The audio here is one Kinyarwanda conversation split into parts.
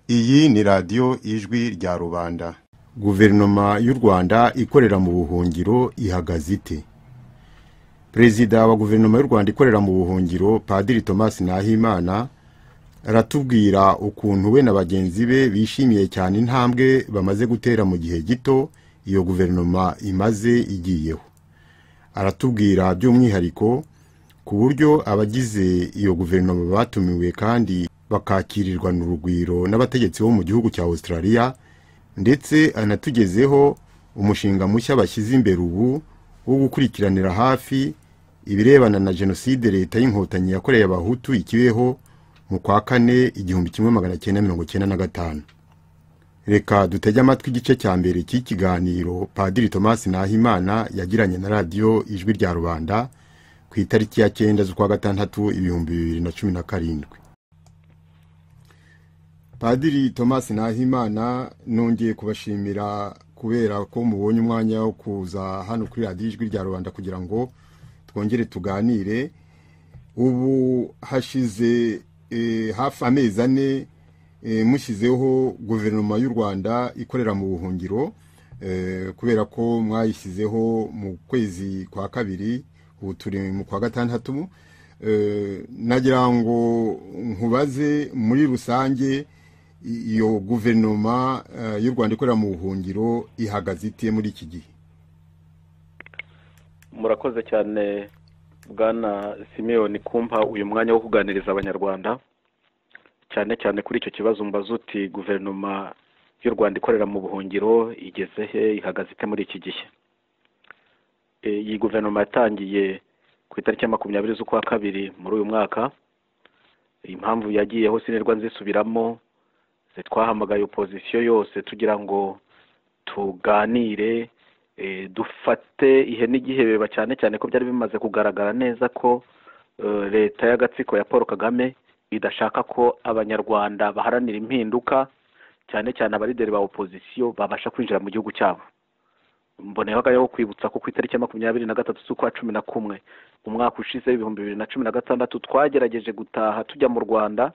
ni radiyo ijwi rya rubanda guverinoma y'u rwanda ikorera mu buhungiro ihagaze ite perezida wa guverinoma y'u rwanda ikorera mu buhungiro padiri thomas nahimana aratubwira ukuntu we na bagenzi be bishimiye cyane intambwe bamaze gutera mu gihe gito iyo guverinoma imaze igiyeho aratubwira by'umwihariko ku buryo abagize iyo guverinoma batumiwe kandi bakakirirwana urugwiro n'abategetsi bo mu gihugu cya australia ndetse anatugezeho umushinga mushya bashyize imbere ubu wo gukurikiranira hafi ibirebana na jenoside leta y'inkotanyi yakoreye abahutu ikibeho mu kwa kane igihumbi kimwe magana cyenda mirongo cyenda na gatanu reka dutege amatwi igice cya mbere cy'ikiganiro padiri thomas nahimana yagiranye na radiyo ijwi rya rubanda ku itariki ya cyenda z'ukwa gatandatu ibihumbi bibiri na cumi na karindwi padiri thomas nahimana nongeye kubashimira kubera ko mubonye umwanya wo kuza hano kuri radiyo ijwi rya rubanda kugira ngo twongere tuganire ubu hashize hafi amezi ane mushyizeho guverinoma y'u rwanda ikorera mu buhungiro kubera ko mwayishyizeho mu kwezi kwa kabiri ubu turi mu kwa gatandatu nagira ngo nkubaze muri rusange iyo guverinoma y'u rwanda ikorera mu buhungiro ihagaze ite muri iki gihe murakoze cyane bwana simeyoni kumpa uyu mwanya wo kuganiriza abanyarwanda cyane cyane kuri icyo kibazo mbaza uti guverinoma y'u rwanda ikorera mu buhungiro igeze he ihagaze ite muri iki gihe iyi guverinoma yatangiye ku itariki ya makumyabiri z'ukwa kabiri muri uyu mwaka impamvu yagiyeho sinirwa nzisubiramo twahamagaye opozisiyo yose tugira ngo tuganire dufate ihe n'igihebeba cyane cyane ko byari bimaze kugaragara neza ko leta y'agatsiko ya paul kagame idashaka ko abanyarwanda baharanira impinduka cyane cyane abarideri ba opozisiyo babasha kwinjira mu gihugu cyabo mboneyeho akanya ko kwibutsa ko ku itariki ya makumyabiri na gatatu z'ukwa cumi na kumwe umwaka ushize ibihumbi bibiri na cumi na gatandatu twagerageje gutaha tujya mu rwanda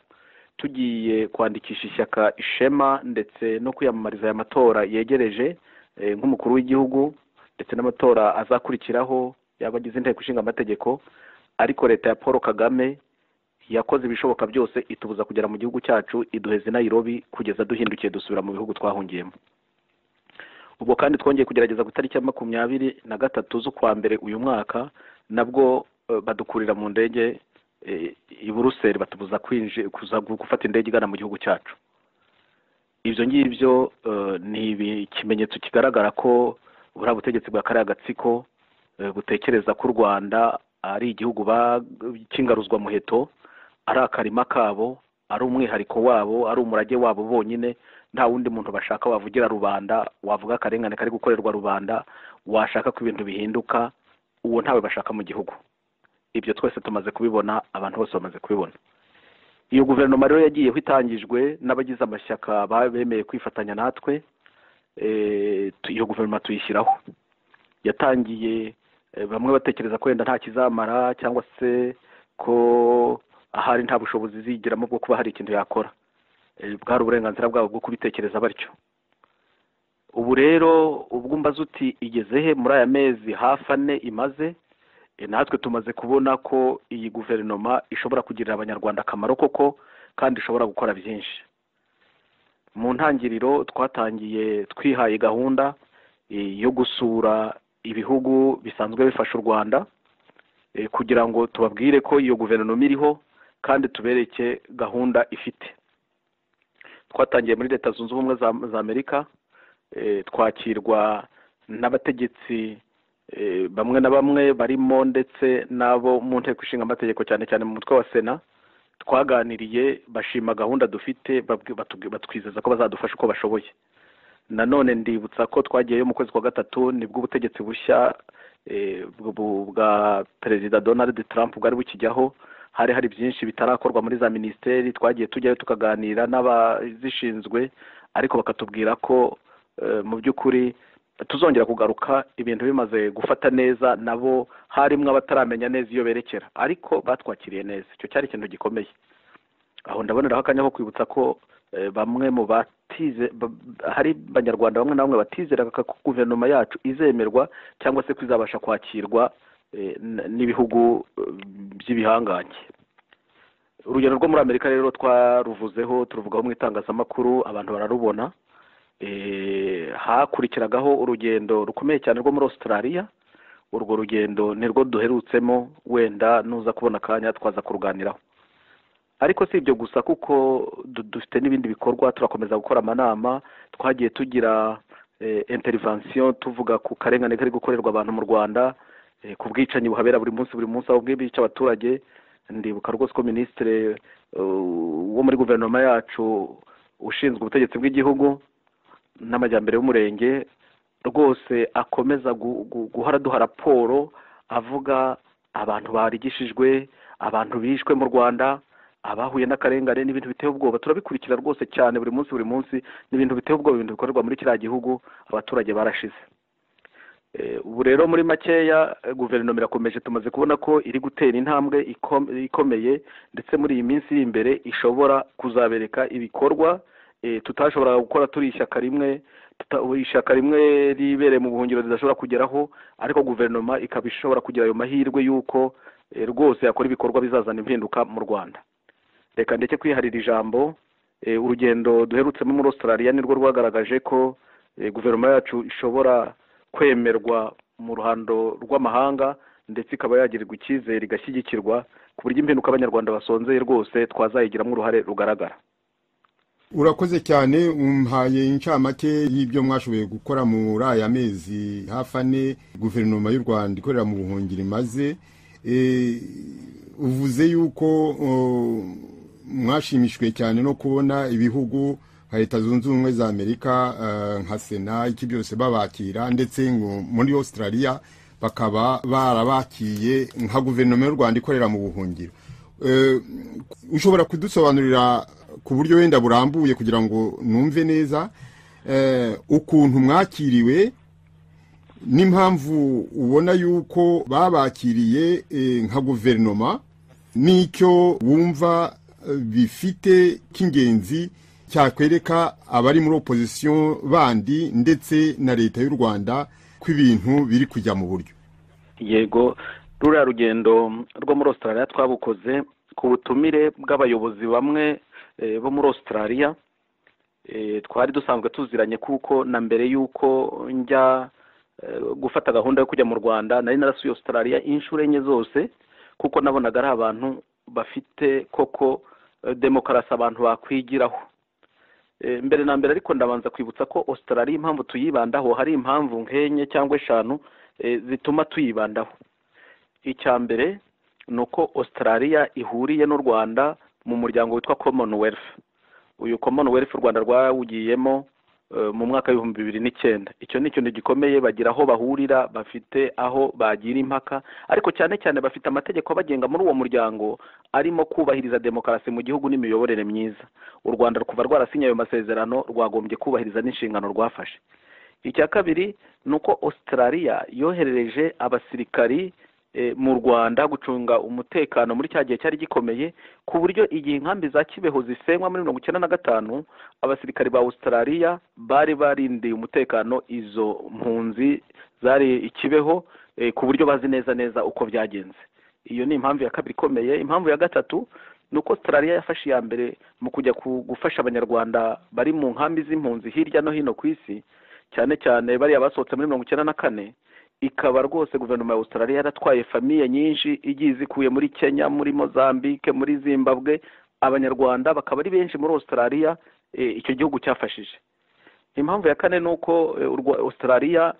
tugiye kwandikisha ishyaka ishema ndetse no kwiyamamariza aya matora yegereje nk'umukuru w'igihugu ndetse n'amatora azakurikiraho y'abagize inteko ishinga amategeko ariko leta ya paul kagame yakoze ibishoboka byose itubuza kugera mu gihugu cyacu iduheze nayirobi kugeza duhindukiye dusubira mu bihugu twahungiyemo ubwo kandi twongeye kugerageza ku itariki ya makumyabiri na gatatu z'ukwa mbere uyu mwaka nabwo badukurira mu ndege i buruseli batubuza kuza gufata indege igana mu gihugu cyacu ibyo ngibyo ni ikimenyetso kigaragara ko buriya butegetsi bwa kariya gatsiko butekereza ko u rwanda ari igihugu cy'ingaruzwa muheto ari akarima kabo ari umwihariko wabo ari umurage wabo bonyine nta wundi muntu bashaka wavugira rubanda wavuga akarengane kari gukorerwa rubanda washaka ko ibintu bihinduka uwo ntawe bashaka mu gihugu ibyo twese tumaze kubibona abantu bose bamaze kubibona iyo guverinoma rero yagiyeho itangijwe n'abagize amashyaka bemeye kwifatanya natwe iyo guverinoma tuyishyiraho yatangiye bamwe batekereza ko wenda nta kizamara cyangwa se ko ahari nta bushobozi izigiramo bwo kuba hari ikintu yakora bwari uburenganzira bwabo bwo kubitekereza batyo ubu rero ubwo mbaze uti igeze he muri aya mezi hafi ane imaze natwe tumaze kubona ko iyi guverinoma ishobora kugirira abanyarwanda akamaro koko kandi ishobora gukora byinshi mu ntangiriro twatangiye twihaye gahunda yo gusura ibihugu bisanzwe bifasha u rwanda kugira ngo tubabwire ko iyo guverinoma iriho kandi tubereke gahunda ifite twatangiye muri leta zunze ubumwe za amerika twakirwa n'abategetsi bamwe na bamwe barimo ndetse n'abo mu nteko ishinga amategeko cyane cyane mu mutwe wa sena twaganiriye bashima gahunda dufite batwizeza ko bazadufasha uko bashoboye nanone ndibutsa ko twagiyeyo mu kwezi kwa gatatu nibwo ubutegetsi bushya bwa perezida donald trump bwari bukijyaho hari hari byinshi bitarakorwa muri za minisiteri twagiye tujyayo tukaganira n'abazishinzwe ariko bakatubwira ko mu by'ukuri tuzongera kugaruka ibintu bimaze gufata neza nabo harimo abataramenya neza iyo berekera ariko batwakiriye neza icyo cyari ikintu gikomeye aho ndaboneraho akanya ko kwibutsa ko Eh, bamwe mu batize ba- hari abanyarwanda bamwe na bamwe batizeraga ko guverinoma yacu izemerwa cyangwa se ko izabasha kwakirwa eh, n- n'ibihugu eh, by'ibihangange urugero rwo muri amerika rero twaruvuzeho turuvugaho mu itangazamakuru abantu bararubona Eh, hakurikiragaho urugendo rukomeye cyane rwo muri australia urwo rugendo nirwo duherutsemo wenda nuza kubona akanya twaza kuruganiraho ariko si ibyo gusa kuko du- dufite n'ibindi bikorwa turakomeza gukora amanama twagiye tugira eh, intervention tuvuga ku karengane kari gukorerwa abantu mu rwanda eh, ku bwicanyi buhabera buri munsi buri munsi aho bwibica abaturage ndibuka rwose ko minisitiri wo muri guverinoma yacu ushinzwe ubutegetsi bw'igihugu n'amajyambere y'umurenge rwose akomeza gu- gu- guhora duha raporo avuga abantu barigishijwe abantu bishwe mu rwanda abahuye n'akarengane n'ibintu biteye ubwoba turabikurikira rwose cyane buri munsi buri munsi n'ibintu biteye ubwoba ibintu bikorerwa muri kiriya gihugu abaturage barashize Eh, ubu rero muri makeya eh, guverinoma irakomeje tumaze kubona ko iri gutera intambwe ikom- ikomeye ndetse muri iyi minsi iri imbere ishobora kuzabereka ibikorwa eh, tutashoboraga gukora turi ishyaka rimwe tuta- ishyaka rimwe ribereye mu buhungiro ridashobora kugeraho ariko guverinoma ikaba ishobora kugira ayo mahirwe y'uko eh, rwose yakora ibikorwa bizazana impinduka mu rwanda reka ndeke kwiharira ijambo eh, urugendo duherutsemo muri australia nirwo rwagaragaje ko eh, guverinoma yacu ishobora kwemerwa mu ruhando rw'amahanga ndetse ikaba yagirirwa icyizere igashyigikirwa ku buryo impinduka abanyarwanda basonzeye rwose twazayigiramo uruhare rugaragara urakoze cyane umpaye incamake y'ibyo mwashoboye gukora muri aya mezi hafi ane guverinoma y'u rwanda ikorera mu buhungiro imaze Eh, uvuze yuko o, mwashimishijwe cyane no kubona ibihugu nka leta zunze ubumwe za amerika eh, nka sena iki byose babakira ndetse ngo muri australia bakaba barabakiye nka guverinoma y'u rwanda ikorera mu buhungiro Eh, ushobora kudusobanurira ku buryo wenda burambuye kugira ngo numve neza eh, ukuntu mwakiriwe n'impamvu ubona yuko babakiriye eh, nka guverinoma n'icyo wumva eh, bifite cy'ingenzi cyakwereka abari muri opozisiyo bandi ndetse na leta y'u rwanda ko ibintu biri kujya mu buryo yego ruriya rugendo rwo muri australia twabukoze ku butumire bw'abayobozi bamwe eh, bo muri australia Eh, twari dusanzwe tuziranye kuko na mbere y'uko njya eh, gufata gahunda yo kujya mu rwanda nari narasuye australia inshuro enye zose kuko nabonaga ari abantu bafite koko eh, demokarasi abantu bakwigiraho Eh, mbere na mbere ariko ndabanza kwibutsa ko australia impamvu tuyibandaho hari impamvu nk'enye cyangwa eshanu eh, zituma tuyibandaho icya mbere ni uko australia ihuriye n'u rwanda mu muryango witwa commonwealth uyu commonwealth u rwanda rwawugiyemo eh, mu mwaka w'ibihumbi bibiri n'icyenda icyo ni ikintu gikomeye bagira aho bahurira bafite aho bagira impaka ariko cyane cyane bafite amategeko abagenga muri uwo muryango arimo kubahiriza demokarasi mu gihugu n'imiyoborere myiza u rwanda kuva rwarasinye ayo masezerano rwagombye kubahiriza n'inshingano rwafashe icya kabiri ni uko australia yoherereje abasirikari eh, mu rwanda gucunga umutekano muri cya gihe cyari gikomeye ku buryo igihe inkambi za kibeho zisenywa muri mirongo icyenda na gatanu abasirikari ba australia bari barindiye umutekano izo mpunzi zari ikibeho eh, ku buryo bazi neza neza uko byagenze iyo ni impamvu ya kabiri ikomeye impamvu ya gatatu ni uko australia yafashe iya mbere mu kujya ku- gufasha abanyarwanda bari mu nkambi z'impunzi hirya no hino ku isi cyane cyane bariya basohotse muri mirongo icyenda na kane ikaba rwose guverinoma ya australia yaratwaye famiye nyinshi igiye izikuye muri kenya muri mozambique muri zimbabwe abanyarwanda bakaba ari benshi muri australia eh, icyo gihugu cyafashije impamvu ya kane ni uko eh, urwa- australia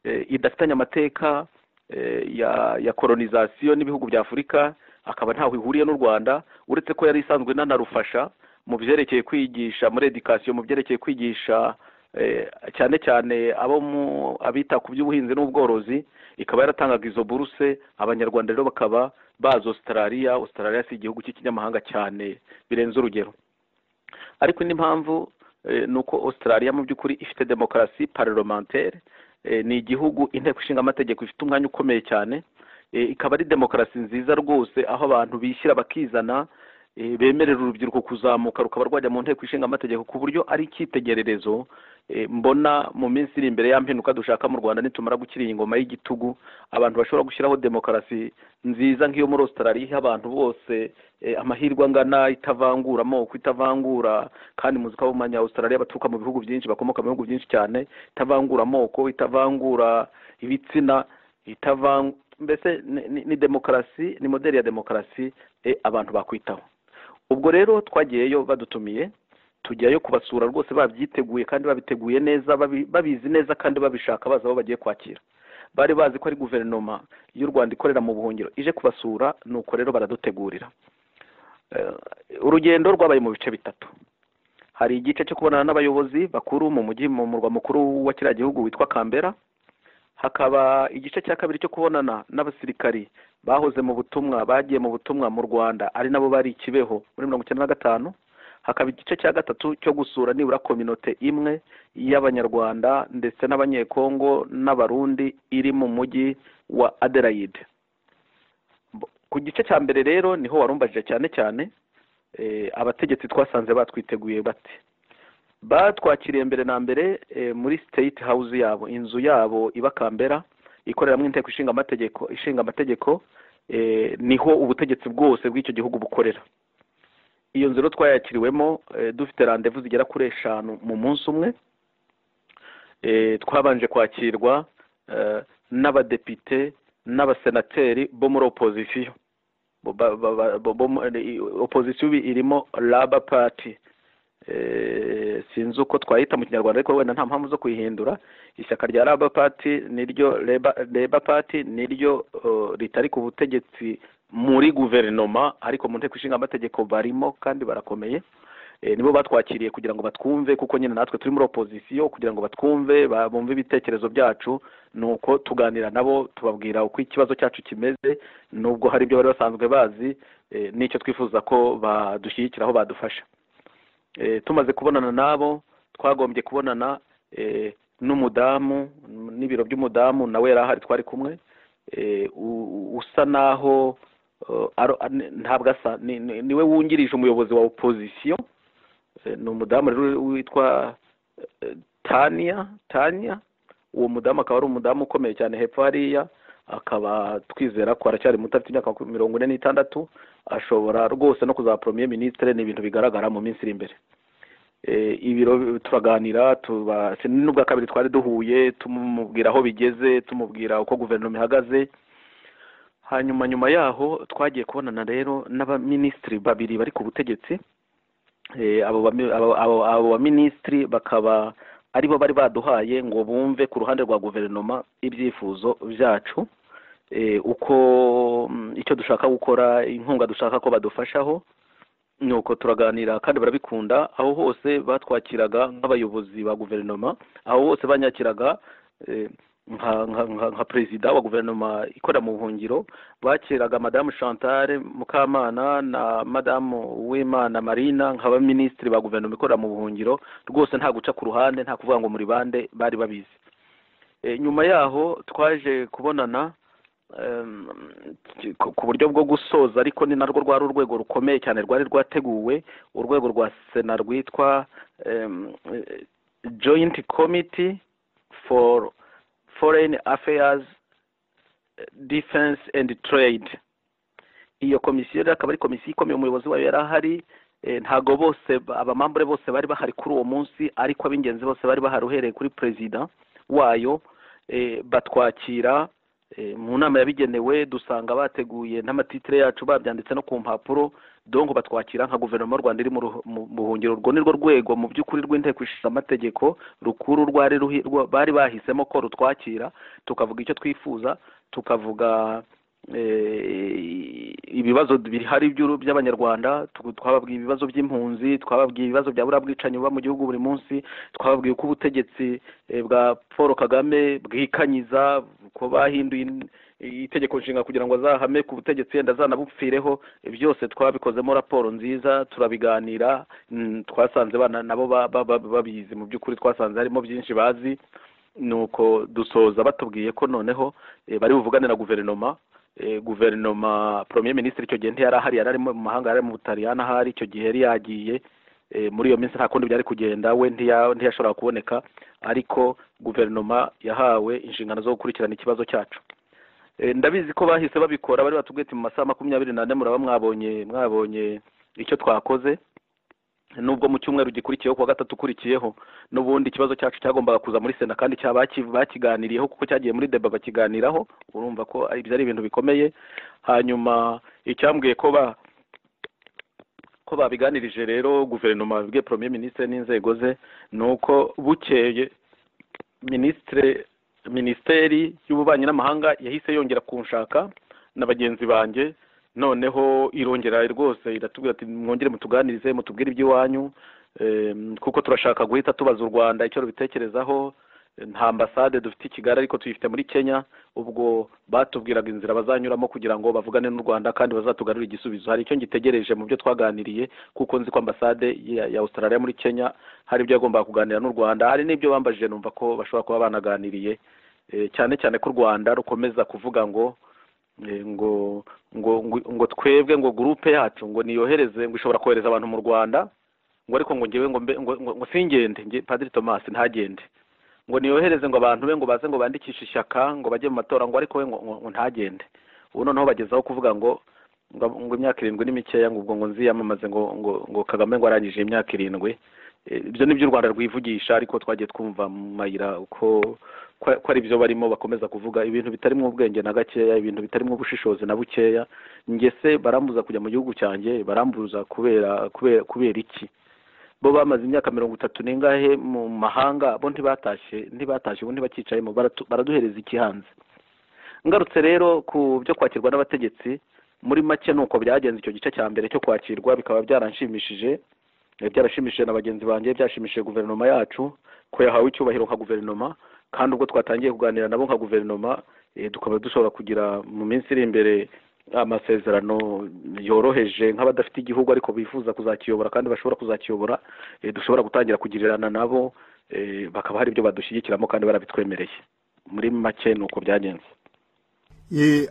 eh, idafitanye amateka eh, ya ya kolonizasiyo n'ibihugu bya afurika akaba ntaho ihuriye n'u rwanda uretse ko yari isanzwe inanarufasha mu byerekeye kwigisha muri edikasiyo mu byerekeye kwigisha eh, cyane cyane abo mu abita ku by'ubuhinzi n'ubworozi ikaba yaratangaga izo buruse abanyarwanda rero bakaba bazi australia australia si igihugu cy'ikinyamahanga cyane birenze urugero ariko indi mpamvu eh, ni uko australia mu by'ukuri ifite demokarasi parlementaire Eh, ni igihugu inteko ishinga amategeko ifite umwanya ukomeye cyane Eh, ikaba ari demokarasi nziza rwose aho abantu bishyira bakizana eh, bemerera urubyiruko kuzamuka rukaba rwajya mu nteko ishinga amategeko ku buryo ari icyitegererezo eh, mbona mu minsi iri imbere ya mpinduka dushaka mu rwanda nitumara gukira iyi ngoma y'igitugu abantu bashobora gushyiraho demokarasi nziza nk'iyo muri australia iha abantu bose eh, amahirwe angana itavangura amoko itavangura kandi muzi ko abamanya australia baturuka mu bihugu byinshi bakomoka mu bihugu byinshi cyane itavangura amoko itavangura ibitsina itavangura mbese ni- ni- ni demokarasi ni moderi ya demokarasi eh, abantu bakwitaho ubwo rero twagiyeyo badutumiye tujyayo kubasura rwose babyiteguye kandi babiteguye neza babi- babizi neza kandi babishaka bazi abo bagiye kwakira bari bazi ko ari guverinoma y'u rwanda ikorera mu buhungiro ije kubasura nuko rero baradutegurira Eh, urugendo rwabaye mu bice bitatu hari igice cyo kubonana n'abayobozi bakuru mu mujyi mu murwa mukuru wa kiriya gihugu witwa kambera hakaba igice cya kabiri cyo kubonana n'abasirikari bahoze mu butumwa bagiye mu butumwa mu rwanda ari nabo bari i kibeho muri mirongo icyenda na gatanu hakaba igice cya gatatu cyo gusura nibura kominote imwe y'abanyarwanda ndetse n'abanyekongo n'abarundi iri mu mujyi wa adelaide Bo- ku gice cya mbere rero niho warumbajije cyane cyane eh, abategetsi twasanze batwiteguye bate batwakiriye mbere na mbere eh, muri state house yabo inzu yabo iba kambera ikoreramo inteko ishinga amategeko ishinga amategeko eh, niho ubutegetsi bwose bw'icyo gihugu bukorera iyo nzu rero twayakiriwemo eh, dufite randevu zigera kuri eshanu mu munsi umwe eh, twabanje kwakirwa eh, n'abadepite n'abasenateri bo muri opozisiyo Bo- ba- ba- ba- bo- bo mu- eh, opozisiyo ibi irimo laba pati Eh, sinzi uko twayita mu kinyarwanda ariko wenda nta mpamvu zo kuyihindura ishyaka rya laba pati niryo reba pati niryo eh, ritari ku butegetsi muri guverinoma ariko mu nteko ishinga amategeko barimo kandi barakomeye Eh, nibo batwakiriye kugira ngo batwumve kuko nyine natwe turi muri opozisiyo kugira ngo batwumve ba- bumve ibitekerezo byacu nuko tuganira nabo tubabwira uko ikibazo cyacu kimeze nubwo hari ibyo bari basanzwe bazi eh, n'icyo twifuza ko badushyigikiraho badufasha Eh, tumaze kubonana nabo twagombye kubonana eh, n'umudamu n- n'ibiro by'umudamu nawe yari ahari twari kumwe Eh, u- u- usa naho eh, aro- an- ntabwo asa ni- ni- niwe wungirije umuyobozi wa opozisiyo Eh, ni umudamu rero witwa eh, tania tania uwo mudamu akaba ari umudamu ukomeye cyane hepfo hariya akaba twizera ko aracyari muto afite imyaka mirongo ine n'itandatu ashobora rwose no kuzaba premier ministre ni ibintu bigaragara mu minsi iri imbere Eh, ibiro turaganira tuba si- n'ubwa kabiri twari duhuye tumubwira aho bigeze tumubwira uko guverinoma ihagaze hanyuma nyuma yaho twagiye kubonana rero n'abaminisitiri babiri bari ku butegetsi Eh, abo bami- abo- abo- abo baminisitiri bakaba aribo bari baduhaye ngo bumve ku ruhande rwa guverinoma ibyifuzo byacu eh, uko mm, icyo dushaka gukora inkunga dushaka ko badufashaho nuko turaganira kandi barabikunda aho hose batwakiraga nk'abayobozi ba guverinoma aho hose banyakiraga eh, nka nka nka- nka perezida wa guverinoma ikorera mu buhungiro bakiraga madamu chantal mukamana na madamu w'imana marina nk'abaminisitiri ba guverinoma ikorera mu buhungiro rwose nta guca ku ruhande nta kuvuga ngo muri bande bari babizi Eh, nyuma yaho twaje kubonana em, ki- ku ku buryo bwo gusoza ariko ni narwo rwari urwego rukomeye cyane rwari rwateguwe urwego rwa sena rwitwa em, eh, joint committee for foreign affairs eh, defense and trade iyo komisiyo rero akaba ari komisiyo ikomeye umuyobozi wayo yari ahari eh, ntago bose ba- abamambure bose bari bahari kuri uwo munsi ariko ab'ingenzi bose bari bahari uhereye kuri perezida wayo eh, batwakira eh, mu nama yabigenewe dusanga bateguye n'amatitire yacu babyanditse no ku mpapuro dongo batwakira nka guverinoma y'u rwanda iri mu ruhu- mu buhungiro urwo ni rwo rwego mu by'ukuri rw'inteko ishinga amategeko rukuru rwari ruhi- rwa- bari bahisemo ko rutwakira tukavuga icyo twifuza tukavuga eh, ibibazo bihari by'uru- by'abanyarwanda tu- twababwiye ibibazo by'impunzi twababwiye ibibazo bya buriya bwicanyi buba mu gihugu buri munsi twababwiye uko ubutegetsi eh, bwa paul kagame bwikanyiza ko bahinduye in- itegeko nshinga kugira ngo azahame ku butegetsi yenda azanabupfireho byose twabikozemo raporo nziza turabiganira mm, twasanze bana nabo ba- ba- ba- babizi mu by'ukuri twasanze harimo byinshi bazi nuko dusoza batubwiye ko noneho eh, bari buvugane na guverinoma guverinoma premier minisitiri icyo gihe ntiyari ahari yari ari mu mahanga yari ari mu butaliyani ahari icyo gihe yari yagiye muri iyo minsi nta kundi byari kugenda we ntiyashoboraga kuboneka ariko guverinoma yahawe inshingano zo gukurikirana ikibazo cyacu ndabizi ko bahise babikora bari batubwite mu masaha makumyabiri n'ane muraba mwabonye mwabonye icyo twakoze nubwo mu cyumweru gikurikiyeho kuwa gatatu ukurikiyeho n'ubundi ikibazo cyacu cyagombaga kuza muri sena kandi bakiganiriyeho kuko cyagiye muri deba bakiganiraho urumva ko ibyo ari ibintu bikomeye hanyuma icyambwiye ko ba ko babiganirije rero guverinoma yabibwiye premier minisitiri n'inzego ze ni uko bukeye minisitiri minisiteri y'ububanyi n'amahanga yahise yongera kunshaka na bagenzi banjye noneho irongera rwose iratubwira ati mwongere mutuganirize mutubwire iby'iwanyu kuko turashaka guhita tubaza u rwanda icyo rubitekerezaho nta ambasade dufite i kigali ariko tuyifite muri kenya ubwo batubwiraga inzira bazanyuramo kugira ngo bavugane n'u rwanda kandi bazatugarure igisubizo hari icyo ngitegereje mu byo twaganiriye kuko nzi ko ambasade ya Australia muri kenya hari ibyo yagombaga kuganira n'u rwanda hari n'ibyo bambajije numva ko bashobora kuba banaganiriye cyane cyane ko u rwanda rukomeza kuvuga ngo ngo ngo ngo twebwe ngo gurupe yacu ngo niyohereze ngo ishobora kohereza abantu mu rwanda ngo ariko ngo ngewe ngo ngo singende nge padiri tomasi ntagende ngo niyohereze ngo abantu be ngo baze ngo bandikishe ishyaka ngo bajye mu matora ngo ariko we ngo ntagende ubu noneho bagezaho kuvuga ngo ngo imyaka irindwi ni mikeya ngo ubwo ngo nziyamamaze ngo ngo ngo kagame ngo arangije imyaka irindwi ibyo ni iby'u rwanda rwivugisha ariko twagiye twumva mu mayira ko ko ari byo barimo bakomeza kuvuga ibintu bitarimo ubwenge na gakeya ibintu bitarimo ubushishozi na bukeya ngese barambuza kujya mu gihugu cyanjye barambuza kubera kubera kubera iki bo bamaze imyaka mirongo itatu n'ingahe mu mahanga bo ntibatashye ntibatashye ubu ntibakicayemo baraduhereza iki hanze ngarutse rero ku byo kwakirwa n'abategetsi muri make ni uko byagenze icyo gice cya mbere cyo kwakirwa bikaba byaranshimishije byarashimishije na bagenzi banjye byashimishije guverinoma yacu ko yahawe icyubahiro nka guverinoma kandi ubwo twatangiye kuganira nabo nka guverinoma tukaba dushobora kugira mu minsi iri imbere amasezerano yoroheje nk'abadafite igihugu ariko bifuza kuzakiyobora kandi bashobora kuzakiyobora dushobora gutangira kugirirana nabo bakaba hari ibyo badushyigikiramo kandi barabitwemereye muri make ni uko byagenze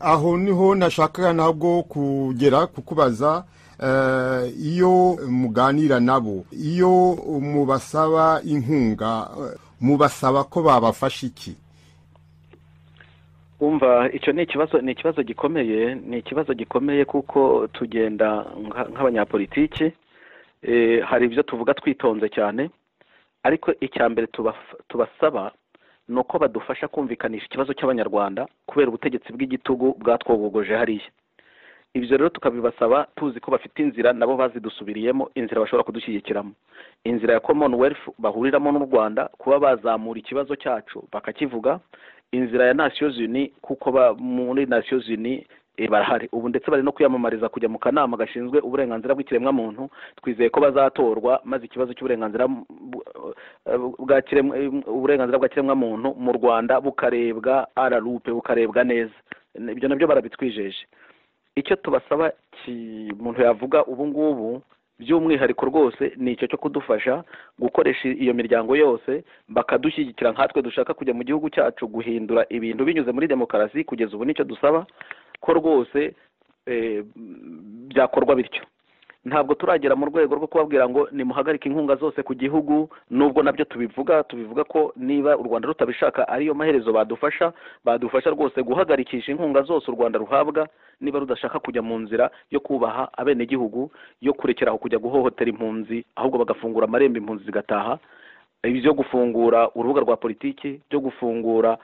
aho niho nashakaga ntabwo kugera kukubaza iyo muganira nabo iyo mubasaba inkunga mubasaba ko babafasha iki wumva icyo ni ikibazo ni ikibazo gikomeye ni ikibazo gikomeye kuko tugenda nk'abanyapolitiki hari ibyo tuvuga twitonze cyane ariko icya mbere tubasaba ni uko badufasha kumvikanisha ikibazo cy'abanyarwanda kubera ubutegetsi bw'igitugu bwatwogogoje hariya ibyo rero tukabibasaba tuzi ko bafite inzira nabo bazidusubiriyemo inzira bashobora kudushyigikiramo inzira ya commonwealth bahuriramo n'u rwanda kuba bazamura ikibazo cyacu bakakivuga inzira ya nations uni kuko muri nations uni barahari ubu ndetse bari no kwiyamamariza kujya mu kanama gashinzwe uburenganzira bw'ikiremwamuntu twizeye ko bazatorwa maze ikibazo cy'uburenganzira uburenganzira bwa kiremwamuntu mu rwanda bukarebwa ararupe bukarebwa neza ibyo nabyo barabitwijeje icyo tubasaba umuntu yavuga ubu ngubu by'umwihariko rwose ni icyo cyo kudufasha gukoresha iyo miryango yose bakadushyigikira nkatwe dushaka kujya mu gihugu cyacu guhindura ibintu binyuze muri demokarasi kugeza ubu nicyo dusaba ko rwose byakorwa bityo ntabwo turagera mu rwego rwo kubabwira ngo nimuhagarike inkunga zose ku gihugu nubwo nabyo tubivuga tubivuga ko niba u rwanda rutabishaka ariyo maherezo badufasha badufasha rwose guhagarikisha inkunga zose u rwanda ruhabwa niba rudashaka kujya mu nzira yo kubaha abenegihugu yo kurekeraho kujya guhohotera impunzi ahubwo bagafungura amarembo impunzi zigataha ibyo gufungura urubuga rwa politiki byo gufungura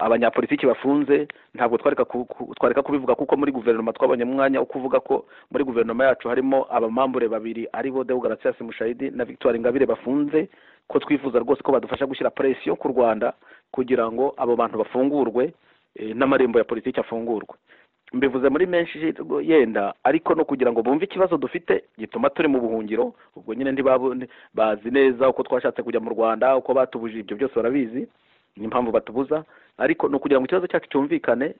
abanyapolitiki bafunze ntabwo twareka kubivuga kuko muri guverinoma twabonye umwanya wo kuvuga ko muri guverinoma yacu harimo abamambure babiri aribo deogaratias mushayidi na victoire ingabire bafunze ko twifuza rwose ko badufasha gushyira presiyo ku rwanda kugira ngo abo bantu bafungurwe n'amarembo ya politiki afungurwe mbivuze muri menshi yenda ariko no kugira ngo bumve ikibazo dufite gituma turi mu buhungiro ubwo nyine ntibazi neza uko twashatse kujya mu rwanda uko batubujije ibyo byose barabizi ni impamvu batubuza ariko ni ukugira ngo ikibazo cyacu cyumvikane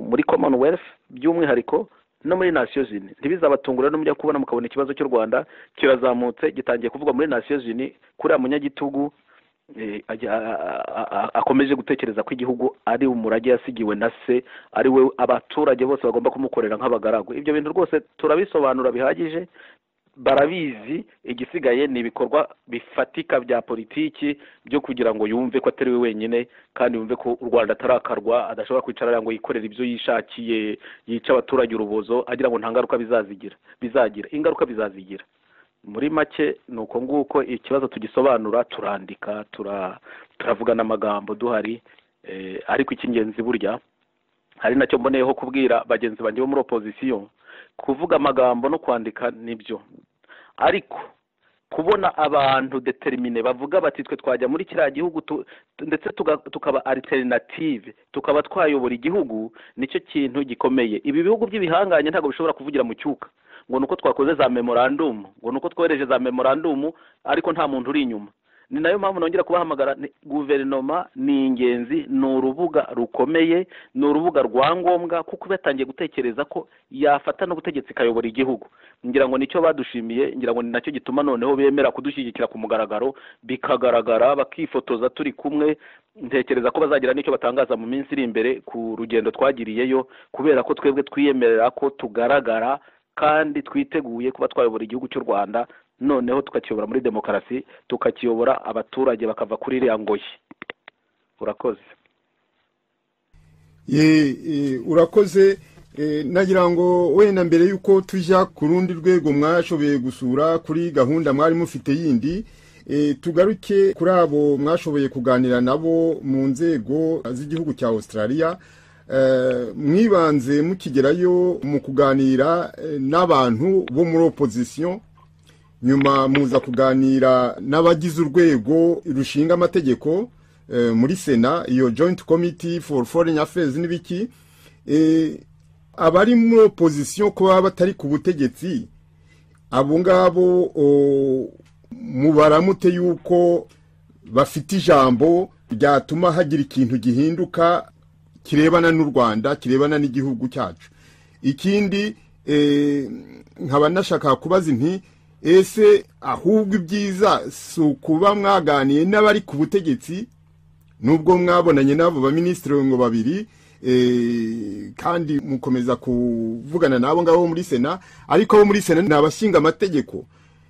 muri commonwealth by'umwihariko no muri nations uni ntibizabatungure no mujya kubona mukabona ikibazo cy'u rwanda kirazamutse gitangiye kuvugwa muri nations uni kuriya munyagitugu eh, ajya- a- a- a- akomeje gutekereza ko igihugu ari umurage yasigiwe na se ari we abaturage bose bagomba kumukorera nk'abagaragu ibyo bintu rwose turabisobanura bihagije barabizi igisigaye ni ibikorwa bifatika bya politiki byo kugira ngo yumve ko atari we wenyine kandi yumve ko u rwanda atarakarwa adashobora kwicara ariya ngo yikorere ibyo yishakiye yica abaturage urubozo agira ngo nta ngaruka bizazigira bizagira ingaruka bizazigira muri make ni uko nguko ikibazo tugisobanura turandika tura- turavugana amagambo duhari eh, ariko icy'ingenzi burya hari nacyo mboneyeho kubwira bagenzi banjye bo muri opozisiyo kuvuga amagambo no kwandika nibyo ariko kubona abantu determine bavuga bati twe twajya muri kiriya gihugu tu- tu- ndetse tuga- tukaba alternative tukaba twayobora igihugu nicyo kintu gikomeye ibi bihugu by'ibihangange ntabwo bishobora kuvugira mu cyuka ngo nuko twakoze za memorandum ngo nuko twohereje za memorandum ariko nta muntu uri inyuma ni nayo mpamvu nongera kubahamagara ni- guverinoma ni ingenzi ni urubuga rukomeye ni urubuga rwa ngombwa kuko uba yatangiye gutekereza ko yafata n'ubutegetsi ikayobora igihugu ngira ngo nicyo badushimiye ngira ngo ni nacyo gituma noneho bemera kudushyigikira ku mugaragaro bikagaragara bakifotoza turi kumwe ntekereza ko bazagira n'icyo batangaza mu minsi iri imbere ku rugendo twagiriyeyo kubera ko twebwe twiyemerera ko tugaragara kandi twiteguye kuba twayobora igihugu cy'u rwanda noneho tukakiyobora muri demokarasi tukakiyobora abaturage bakava kuri iriya ngoyi urakoze Ye, eh, urakoze eh, nagira ngo wenda mbere yuko tujya ku rundi rwego mwashoboye gusura kuri gahunda mwari mufite yindi eh, tugaruke kuri abo mwashoboye kuganira nabo mu nzego z'igihugu cya australia Eh, mwibanze mukigerayo mu kuganira eh, n'abantu bo muri opozisiyo nyuma muza kuganira n'abagize urwego rushinga amategeko eh, muri sena iyo joint committee for foreign affairs n'ibiki eh, abari muri opozisiyo ko baba batari ku butegetsi abo ngabo o, mubaramute yuko bafite ijambo ryatuma hagira ikintu gihinduka kirebana n'u rwanda kirebana n'igihugu cyacu ikindi eh, nkaba nashaka kubaza inti ese ahubwo ibyiza si ukuba mwaganiye n'abari ku butegetsi nubwo mwabonanye n'abo baminisitiri ngo babiri eh, kandi mukomeza kuvugana n'abo ngabo bo muri sena ariko abo muri sena ni abashinga amategeko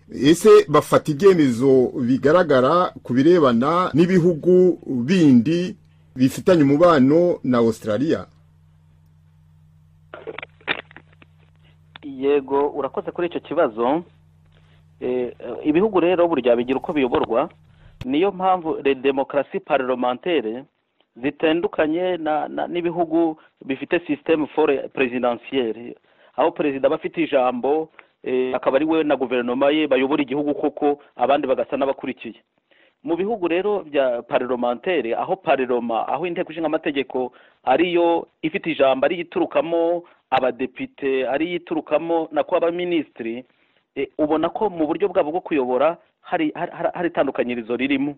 ese bafata ibyemezo bigaragara ku birebana n'ibihugu bindi bifitanye umubano na australia yego urakoze kuri icyo kibazo Eh, eh, ibihugu rero burya bigira uko biyoborwa niyo mpamvu le demokarasi parlementaire zitandukanye na- na- n'ibihugu bifite systeme fore presidentielle aho perezida aba afite ijambo eh, akaba ari we na guverinoma ye bayobora igihugu koko abandi bagasa n'abakurikiye mu bihugu rero bya parlementere aho parlema aho inteko ishinga amategeko ariyo ifite ijambo ariyo iturukamo abadepite ariyo iturukamo na ko abaminisitiri eh, ubona ko mu buryo bwabo bwo kuyobora hari hari- hari- hari itandukanyirizo ririmo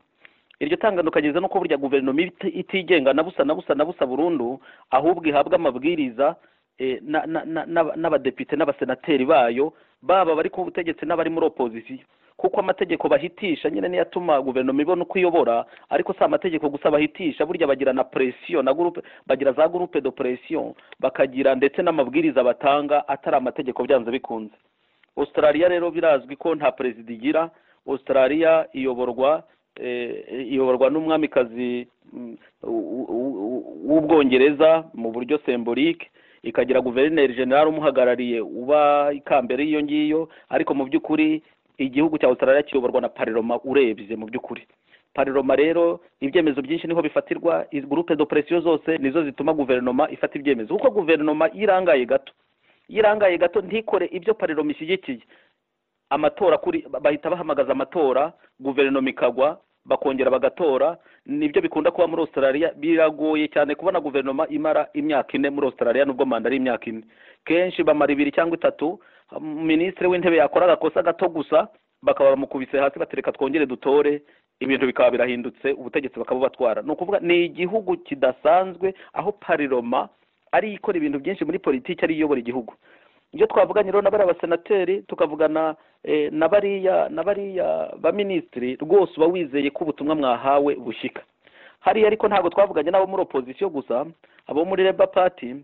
iryo tangandukanyirizo ni uko burya guverinoma iba iti- itigenga na busa na busa na busa burundu ahubwo ihabwa amabwiriza eh, na- na- na- n'aba- n'abadepite n'abasenateri bayo baba bari ku butegetsi n'abari muri opozisiyo kuko amategeko bahitisha nyine niyo atuma guverinoma ibona uko iyobora ariko si amategeko gusa bahitisha burya bagira na presiyo na gurupe bagira za gurupe de presiyo bakagira ndetse n'amabwiriza batanga atari amategeko byanze bikunze australia rero birazwi ko nta perezida igira australia iyoborwa eh, iyoborwa n'umwamikazi mm, u- u- u- w'ubwongereza mu buryo symbolique ikagira guverineri general umuhagarariye uba ikambere y'iyo ngiyo ariko mu by'ukuri igihugu cya australia kiyoborwa na parloma urebye mu by'ukuri parloma rero ibyemezo byinshi niho bifatirwa gurupe de presiyo zose nizo zituma guverinoma ifata ibyemezo kuko guverinoma iyo irangaye gato iyo irangaye gato ntikore ibyo parloma ishyigikiye amatora kuri bahita bahamagaza amatora guverinoma ikagwa bakongera bagatora nibyo bikunda kuba muri australia biragoye cyane kubona guverinoma imara imyaka ine muri australia nubwo manda ari imyaka ine kenshi bamara ibiri cyangwa itatu minisitiri w'intebe yakora agakosa gato gusa bakaba bamukubise hasi batereka twongere dutore ibintu bikaba birahindutse ubutegetsi bakaba batwara ni ukuvuga ni igihugu kidasanzwe aho pariroma ari ikora ibintu byinshi muri politiki ari iyobora igihugu ibyo twavuganira na bariya basenateri tukavugana na bariya na bariya baminisitiri rwose uba wizeye ko ubutumwa mwahawe bushyika hariya ariko ntabwo twavuganye n'abo muri opozisiyo gusa abo muri reba pati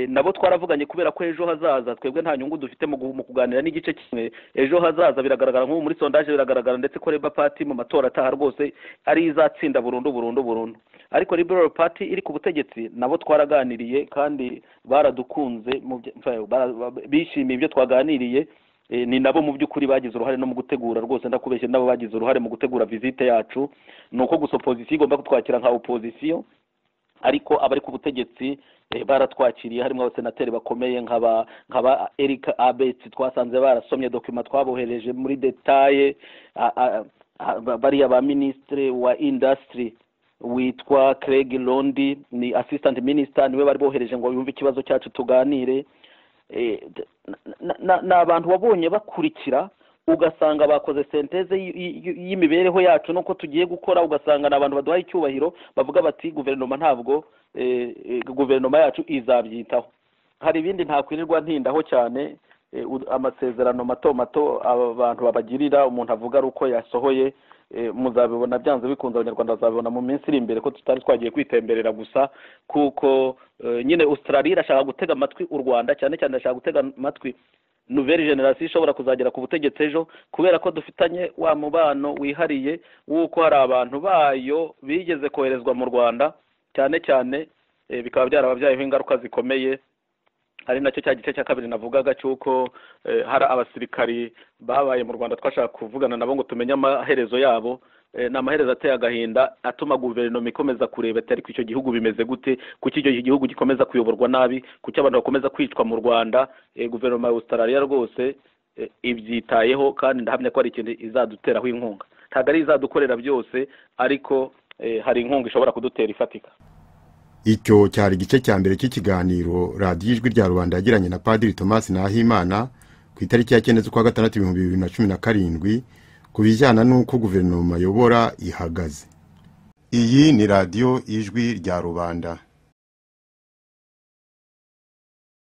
nabo twaravuganye kubera ko ejo hazaza twebwe nta nyungu dufite mu kuganira n'igice kimwe ejo hazaza biragaragara nk'ubu muri sondaje biragaragara ndetse ko reba pati mu matora ataha rwose ari izatsinda burundu burundu burundu ariko liberal pati iri ku butegetsi nabo twaraganiriye kandi baradukunze bishimiye ibyo twaganiriye ni nabo mu by'ukuri bagize uruhare no mu gutegura rwose ndakubeshye nabo bagize uruhare mu gutegura vizite yacu ni uko gusa opozisiyo igomba kutwakira nka opozisiyo ariko abari ku butegetsi baratwakiriye harimo abasenateri bakomeye nk'aba eric abetsi twasanze barasomye dokima twabohereje muri detaye bariya ba minisitiri wa indasitiri witwa craig londi ni asisitanti minisita niwe bari bohereje ngo yumve ikibazo cyacu tuganire ni abantu wabonye bakurikira ugasanga bakoze senteze y'imibereho yacu nuko tugiye gukora ugasanga ni abantu baduhaye icyubahiro bavuga bati guverinoma ntabwo guverinoma yacu izabyitaho hari ibindi ntakwirirwa ntindaho cyane amasezerano mato mato aba bantu babagirira umuntu avuga ari uko yasohoye muzabibona byanze bikunze abanyarwanda bazabibona mu minsi iri imbere ko tutari twagiye kwitemberera gusa kuko nyine Australia irashaka gutega amatwi u rwanda cyane cyane irashaka gutega amatwi nouvelle generasiyo ishobora kuzagera ku butegetsi ejo kubera ko dufitanye wa mubano wihariye w'uko hari abantu bayo bigeze koherezwa mu rwanda cyane cyane bikaba byarababyayeho ingaruka zikomeye ari nacyo cya gice cya kabiri navugaga cy'uko hari abasirikari babaye mu rwanda twashaka kuvugana nabo ngo tumenye amaherezo yabo ni amaherezo ateye agahinda atuma guverinoma ikomeza kureba atari ku icyo gihugu bimeze gute kuki icyo gihugu gikomeza kuyoborwa nabi kuki abantu bakomeza kwicwa mu rwanda guverinoma ya Australia rwose ibyitayeho kandi ndahamya ko hari ikintu izaduteraho inkunga ntabwo ari izadukorera byose ariko hari inkunga ishobora kudutera ifatika icyo cyari igice cya mbere cy'ikiganiro radiyo ijwi rya rubanda yagiranye na padiri thomas nahimana ku itariki ya cyenda z'ukwa gatandatu ibihumbi bibiri na cumi na karindwi ku bijyana n'uko guverinoma yobora ihagaze iyi ni radiyo ijwi rya rubanda